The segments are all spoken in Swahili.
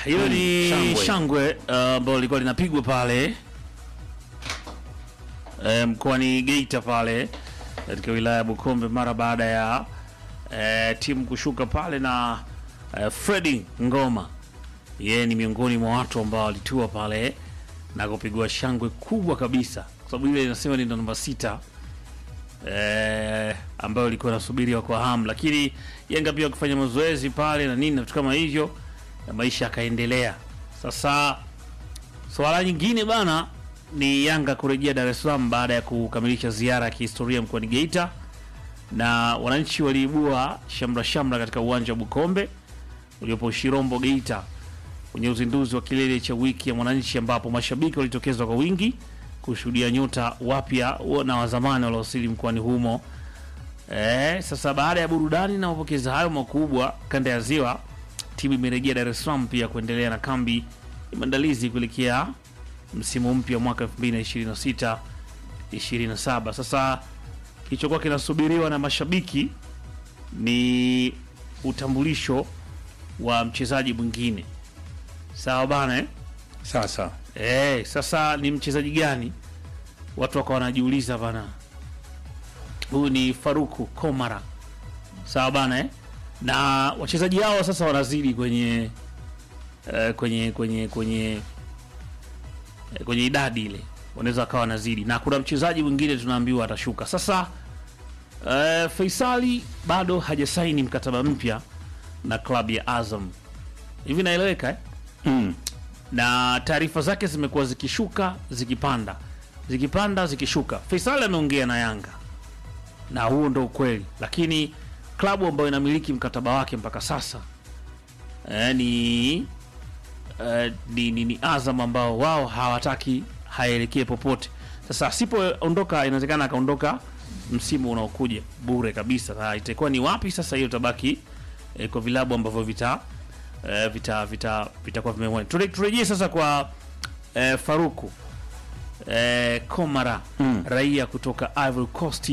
hilo ni shangwe. shangwe uh, ambalo lilikuwa linapigwa pale eh, mkoani Geita pale katika wilaya ya Bukombe mara baada ya eh, timu kushuka pale na eh, Fredi Ngoma, yeye ni miongoni mwa watu ambao walitua pale na kupigwa shangwe kubwa kabisa, kwa sababu ile inasema ni ndo namba sita eh, ambayo ilikuwa inasubiriwa kwa hamu, lakini Yanga pia kufanya mazoezi pale na nini na vitu kama hivyo, na maisha yakaendelea. Sasa swala nyingine bana ni Yanga kurejea Dar es Salaam baada ya kukamilisha ziara ya kihistoria mkoani Geita, na wananchi waliibua shamra shamra katika uwanja wa Bukombe uliopo Shirombo Geita kwenye uzinduzi wa kilele cha wiki ya mwananchi, ambapo mashabiki walitokeza kwa wingi kushuhudia nyota wapya na wazamani waliowasili mkoani humo. E, sasa baada ya burudani na mapokezi hayo makubwa kanda ya Ziwa, timu imerejea Dar es Salaam pia kuendelea na kambi ya maandalizi kuelekea msimu mpya mwaka 2026 27. Sasa kilichokuwa kinasubiriwa na mashabiki ni utambulisho wa mchezaji mwingine, sawa bana eh? Sasa Eh, sasa ni mchezaji gani? Watu wakawa wanajiuliza bana. Huyu ni Faruku Komara. Sawa bana eh? Na wachezaji hao sasa wanazidi kwenye eh, kwenye kwenye kwenye eh, kwenye idadi ile. Wanaweza wakawa wanazidi. Na kuna mchezaji mwingine tunaambiwa atashuka. Sasa eh, Faisali bado hajasaini mkataba mpya na klabu ya Azam. Hivi naeleweka eh? mm. na taarifa zake zimekuwa zikishuka zikipanda zikipanda zikishuka. Faisal ameongea na Yanga na huo ndo ukweli, lakini klabu ambayo inamiliki mkataba wake mpaka sasa eh, ni, eh, ni, ni, ni Azam ambao wao hawataki haelekee popote. Sasa asipoondoka, inawezekana akaondoka msimu unaokuja bure kabisa, na itakuwa ni wapi sasa? Hiyo tabaki eh, kwa vilabu ambavyo vita eh, vita vita vitakuwa vimemwona. Ture- Turejee sasa kwa eh, Faruku eh, Komara Mm. raia kutoka Ivory Coast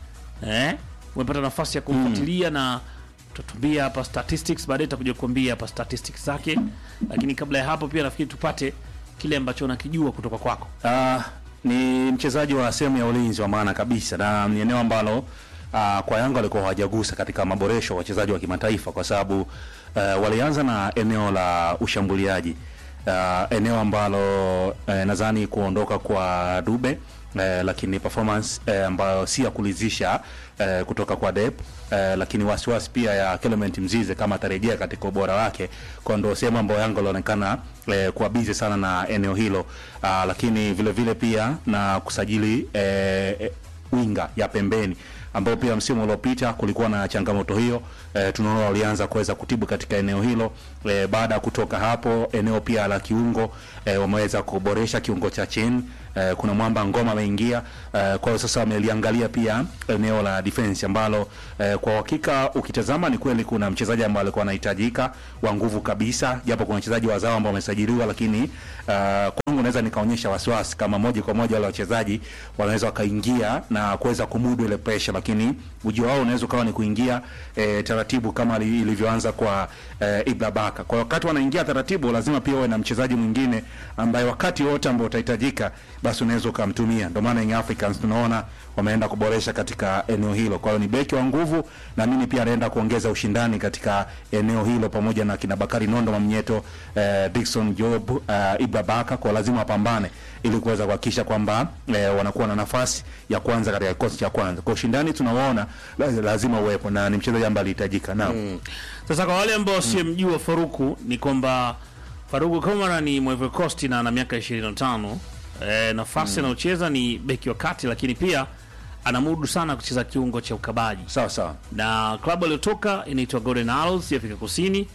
eh, umepata nafasi ya kumfuatilia na tutatuambia hapa statistics, baadaye tutakuja kuambia hapa statistics zake, lakini kabla ya hapo pia nafikiri tupate kile ambacho unakijua kutoka kwako. Ah, ni mchezaji wa sehemu ya ulinzi wa maana kabisa na ni eneo ambalo ah, kwa Yanga walikuwa hawajagusa katika maboresho ya wachezaji wa kimataifa kwa sababu eh, walianza na eneo la ushambuliaji Ah, eneo ambalo eh, nadhani kuondoka kwa Dube eh, lakini performance eh, ambayo si ya kulizisha eh, kutoka kwa Dep eh, lakini wasiwasi pia ya Clement Mzize kama atarejea katika ubora wake, kwa ndo sehemu ambayo Yanga ilionekana eh, kuwa busy sana na eneo hilo ah, lakini vile vile pia na kusajili eh, eh, winga ya pembeni ambao pia msimu uliopita kulikuwa na changamoto hiyo. E, tunaona walianza kuweza kutibu katika eneo hilo. E, baada ya kutoka hapo eneo pia la kiungo e, wameweza kuboresha kiungo cha chini. E, kuna mwamba ngoma ameingia. E, kwa hiyo sasa wameliangalia pia eneo la defense ambalo e, kwa hakika ukitazama ni kweli kuna mchezaji ambaye alikuwa anahitajika wa nguvu kabisa, japo kuna wachezaji wazao ambao wamesajiliwa, lakini uh, kwangu naweza nikaonyesha wasiwasi kama moja kwa moja wale wachezaji wanaweza wakaingia na kuweza kumudu ile pressure, lakini ujio wao unaweza ukawa ni kuingia eh, taratibu kama li- ilivyoanza kwa eh, Ibra Baka. Kwa wakati wanaingia taratibu, lazima pia uwe na mchezaji mwingine ambaye wakati wote ambao utahitajika, basi unaweza ukamtumia. Ndio maana Young Africans tunaona wameenda kuboresha katika eneo hilo. Kwa hiyo ni beki wa nguvu, na mimi pia anaenda kuongeza ushindani katika eneo hilo, pamoja na kina Bakari Nondo Mamnyeto, eh, Dickson Job, eh, Ibra Baka, kwa lazima wapambane ili kuweza kuhakikisha kwamba eh, wanakuwa na nafasi ya kwanza katika kikosi cha kwanza. Kwa ushindani tunaoona la- lazima uwepo na ni mchezaji ambaye alihitajika. Naam. Sasa kwa wale ambao wasiomjua Faruku ni kwamba Faruku Komara ni Ivory Coast na ana miaka 25. E, nafasi anayocheza ni beki wa kati, lakini pia anamudu sana kucheza kiungo cha ukabaji Sawa sawa. na klabu aliyotoka inaitwa Golden Arrows ya Afrika Kusini.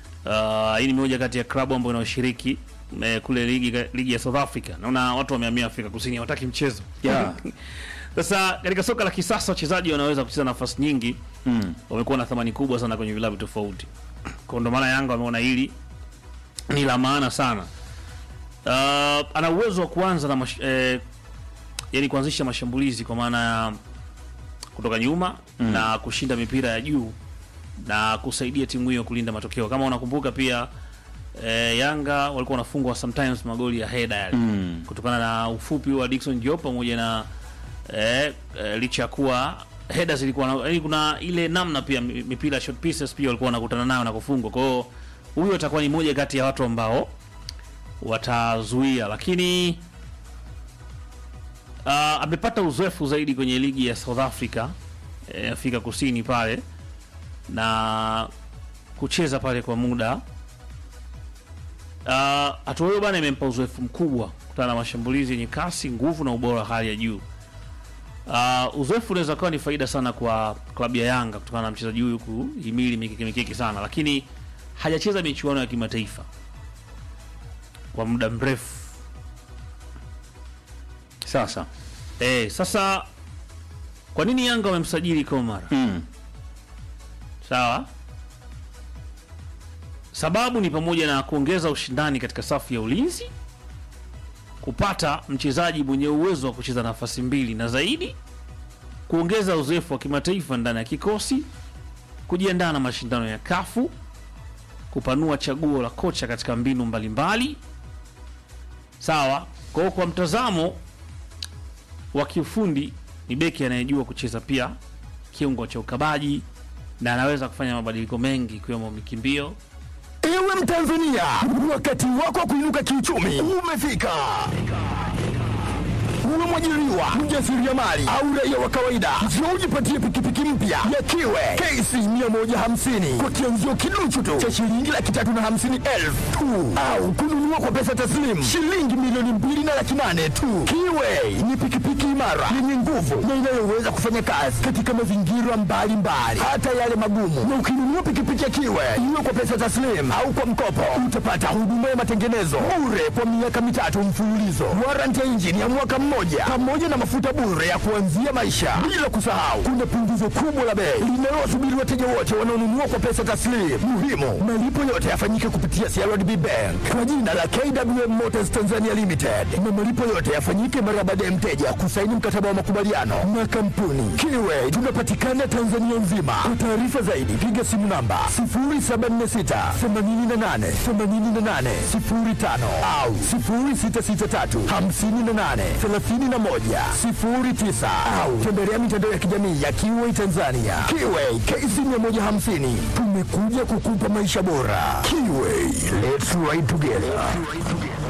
Uh, hii ni moja kati ya klabu ambayo inayoshiriki eh, kule ligi, ligi ya South Africa. Naona watu wamehamia Afrika Kusini, hawataki mchezo Yeah. Sasa katika soka la kisasa wachezaji wanaweza kucheza nafasi nyingi Mm. wamekuwa na thamani kubwa sana kwenye vilabu tofauti. Kwa ndo maana Yanga wameona hili ni la maana sana. Uh, ana uwezo wa kuanza na mash, eh, yani kuanzisha mashambulizi kwa maana ya kutoka nyuma Mm. na kushinda mipira ya juu na kusaidia timu hiyo kulinda matokeo. Kama unakumbuka pia eh, Yanga walikuwa wanafungwa sometimes magoli ya heda yale Mm. kutokana na ufupi wa Dickson Job pamoja na eh, eh, licha ya kuwa heda zilikuwa na, yani kuna ile namna pia mi- mipira short pieces pia walikuwa wanakutana nayo na kufungwa. Kwa hiyo huyo atakuwa ni moja kati ya watu ambao watazuia, lakini uh, amepata uzoefu zaidi kwenye ligi ya South Africa eh, Afrika Kusini pale na kucheza pale kwa muda uh, hatua hiyo bana imempa uzoefu mkubwa kutana na mashambulizi yenye kasi, nguvu na ubora wa hali ya juu. Uh, uzoefu unaweza kuwa ni faida sana kwa klabu ya Yanga kutokana na mchezaji huyu kuhimili mikiki mikiki sana, lakini hajacheza michuano ya kimataifa kwa muda mrefu. Sasa Eh, sasa kwa nini Yanga wamemsajili Komar? mm. Sawa, sababu ni pamoja na kuongeza ushindani katika safu ya ulinzi, kupata mchezaji mwenye uwezo wa kucheza nafasi mbili na zaidi, kuongeza uzoefu wa kimataifa ndani ya kikosi, kujiandaa na mashindano ya kafu, kupanua chaguo la kocha katika mbinu mbalimbali. Sawa, kwa hiyo kwa mtazamo wa kiufundi ni beki anayejua kucheza pia kiungo cha ukabaji na anaweza kufanya mabadiliko mengi ikiwemo mikimbio. Ewe Mtanzania, wakati wako wa kuinuka kiuchumi umefika. Uwe mwajiriwa, mjasiriamali au raia wa kawaida, njoo ujipatie pikipiki mpya ya Kiwe KC 150 kwa kianzio kiduchu tu cha shilingi laki tatu na hamsini elfu tu, au kununua kwa pesa taslim shilingi milioni mbili na laki nane tu. Kiwe ni pikipiki imara yenye nguvu na inayoweza kufanya kazi katika mazingira mbalimbali, hata yale magumu. Na ukinunua pikipiki ya Kiwe iwe kwa pesa taslim au kwa mkopo, utapata huduma ya matengenezo bure kwa miaka mitatu mfululizo, warranty ya injini ya mwaka mmoja, pamoja na mafuta bure ya kuanzia maisha. Bila kusahau, kuna punguzo kubwa la bei linalowasubiri wateja wote wanaonunua kwa pesa taslim. Muhimu, malipo yote yafanyike kupitia CRDB Bank kwa jina la KWM Motors Tanzania Limited, na malipo yote yafanyike mara baada ya mteja kusaini mkataba wa makubaliano na kampuni Kiwe. Tunapatikana Tanzania nzima. Kwa taarifa zaidi, piga simu namba 0746 88 88 05 au 0663 58 31 09 au tembelea mitandao ya kijamii ya Kiwe Tanzania. Kiwe KC 150 tumekuja kukupa maisha bora. Kiwe, let's ride together.